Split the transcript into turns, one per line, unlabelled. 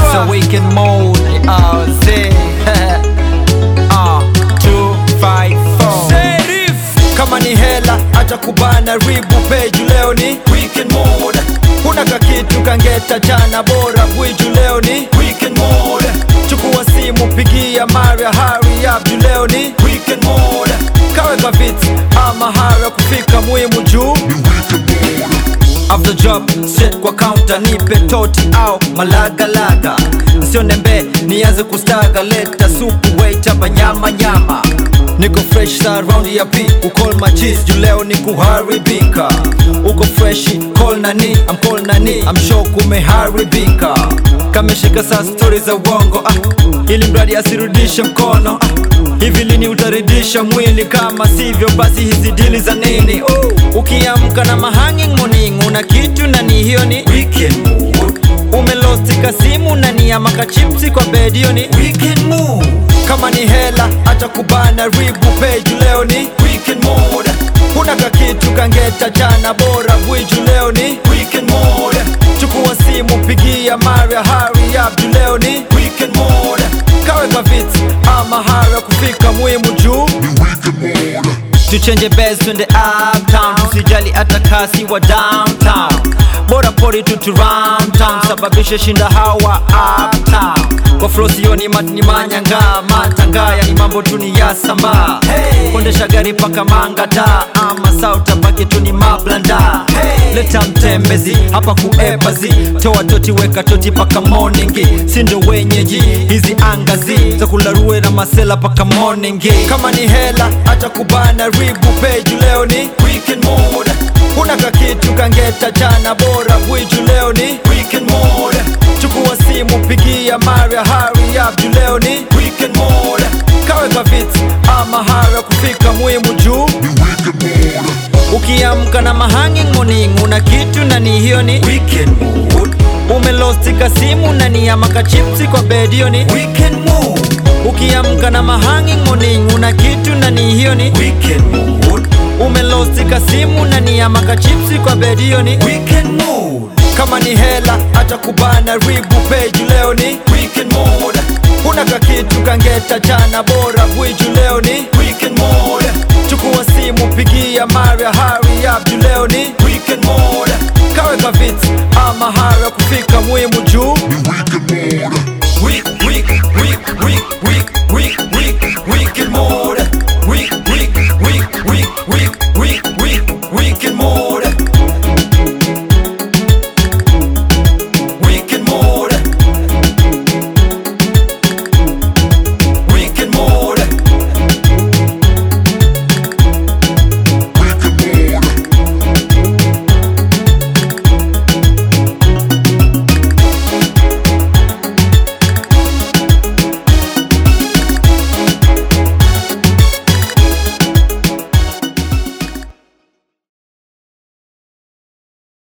It's a weekend mode. Uh, say, uh, two, five, four.
Serif
kama ni hela acha kubana ribu peju leo ni weekend mode kuna kakitu kangeta jana bora bwiju leo ni weekend mode chukua simu pigia maria hari abju leo ni weekend mode kaweka viti ama hara kufika muhimu juu After job straight kwa counter nipe toti au malagalaga nsionembe nianze kustaga leta supu wait hapa nyama nyama niko fresh sa round ya p ukol machis juu leo ni kuharibika uko freshi call nani am call nani am sure kumeharibika kameshika saa stori za uongo ah, ili mradi asirudishe mkono ah, hivi lini utaridisha mwili kama sivyo basi hizi dili za nini oh. ukiamka na mahanging morning una kitu na ni hiyo ni weekend mood umelostika simu na ni amaka chipsi kwa bed hiyo ni weekend mood kama ni hela acha kubana ribu peju leo ni weekend mode kuna kakitu kangeta jana bora bwiju leo ni weekend mode chukua simu pigia maria hari abju leo ni weekend mode kaweka viti ama hara kufika muhimu juu tuchenje bes twende uptown tusijali hata kasi wa downtown bora pori tutu town sababishe shinda hawa uptown kwa flow sioni mat ni manyanga matangaya ni mambo tu ni ya samba hey. kondesha gari paka mangada ama sauta baki tu ni mablanda hey. leta mtembezi hapa kuepazi toa toti weka toti paka morningi sindo wenyeji hizi angazi za kularue na masela paka morningi kama ni hela acha kubana ribu peju leo ni weekend mode kuna kakitu kangeta jana bora bwiju leo ni weekend mode chukua simu pigia maria hari abju leo ni weekend mode kaweka viti ama hara kufika muhimu juu ukiamka na mahanging morning una kitu na ni hiyo ni weekend mood umelostika simu na ni amaka chipsi kwa bed hiyo ni weekend mood ukiamka na mahanging morning una kitu na ni hiyo ni weekend mood umelostika simu na ni amaka chipsi kwa bed hiyo ni weekend mood kama ni hela acha kubana ribu peju leo ni weekend mode kuna kakitu kangeta jana bora bwiju leo ni weekend mode chukua simu pigia maria hari abju leo ni weekend mode kaweka viti